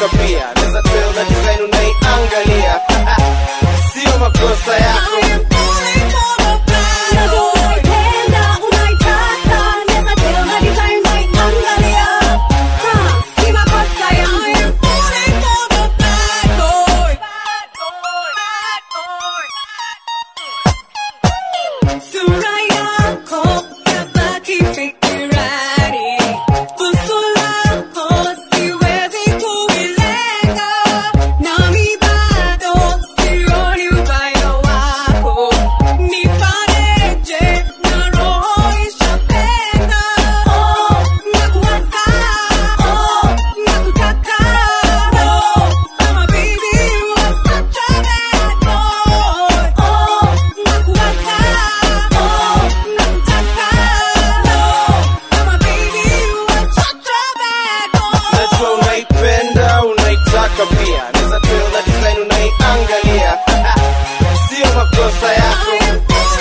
unaitaka pia naweza tell na design unaiangalia sio makosa yako najua unaipenda unaitaka pia naweza tell na design unaiangalia sio makosa yako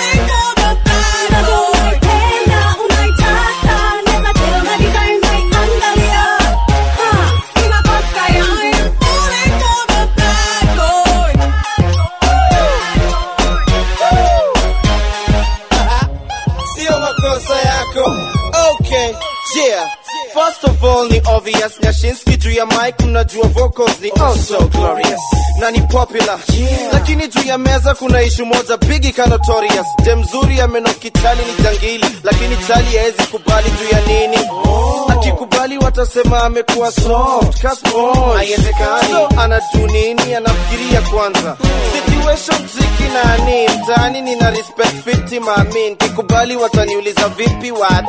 sio makosa yako okay yeah First of all ni obvious Nyashinski juu ya mic mnajua vocals ni oh so glorious na ni popular yeah. Lakini juu ya meza kuna ishu moja bigi ka notorious Dem mzuri ya meno kichali ni jangili Lakini chali haezi kubali juu ya nini oh. Akikubali watasema amekuwa soft ka sponge Haiwezekani so anajuu nini anafikiria kwanza Situation tricky na ni mtaani nina respect fiti maamin Kikubali wataniuliza vipi wade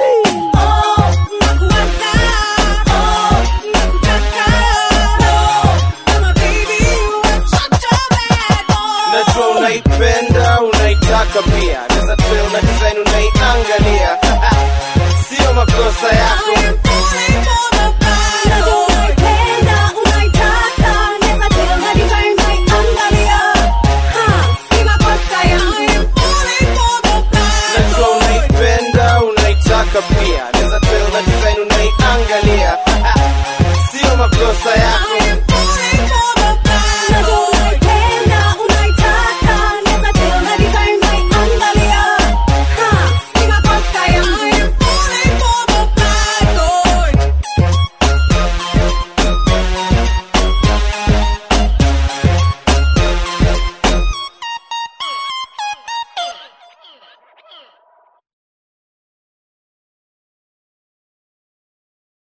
najua unaipenda unaitaka pia naweza tell na design unaiangalia sio makosa yako najua unaipenda unaitaka pia